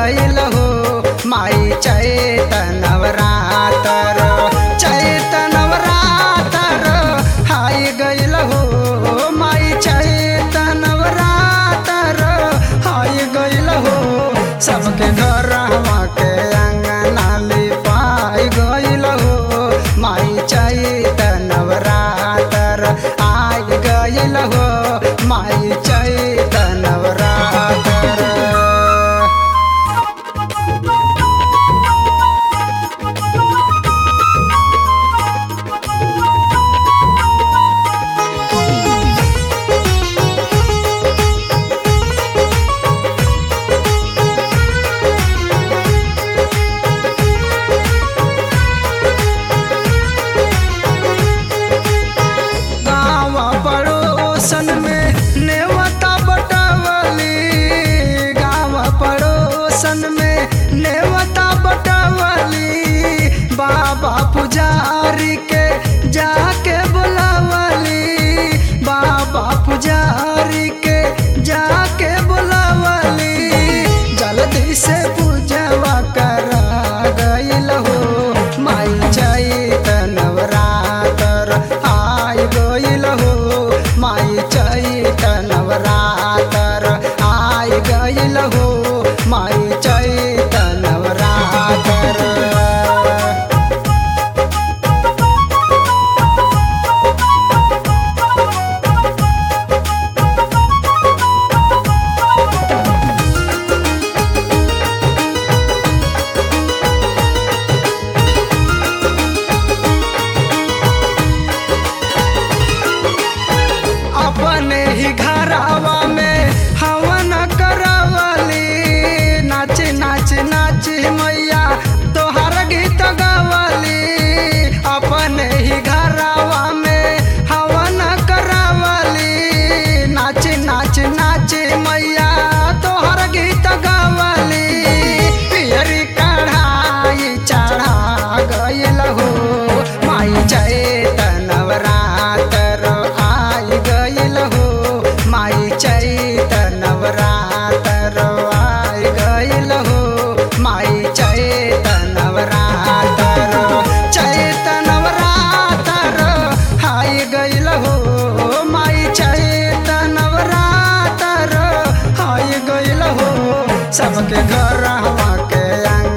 गइल हो माई चैतनवरातर चैतनवरातर हाय गइल हो माई चैतनवरातर हाय गइल हो सबके घर के अंगना लिपाई गइल हो माई चैतनवरातर आय गइल हो माई चैतनवरातर गाँव पड़ोसन में नेवता बटवली गाँव पड़ोसन में नेवता बटवली बाबा पुजारी के जाके बुलावली बाबा पुजारी के जाके बुलावली जल्दी से पूजवा करा गइल हो माई चैतनवरातर आय गइल हो माई चैतनवरातर आय गइल हो माई चैतनवरातर अपने ही घरावा में हवन करवली नाच नाच नाच मैया तोहर गीत गवली अपने ही घरावा में हवन करवली नाच नाच नाच मैया तोहर गीत गवली पियरी कढ़ाई चढ़ा गइल हो माई चैतनवरातर आइ गइल हो माई चैतनवरातर आइ गइल हो माई चैतनवरातर चैतनवरातर आइ गइल हो माई चैतनवरातर आइ गइल हो सबके घर के अंग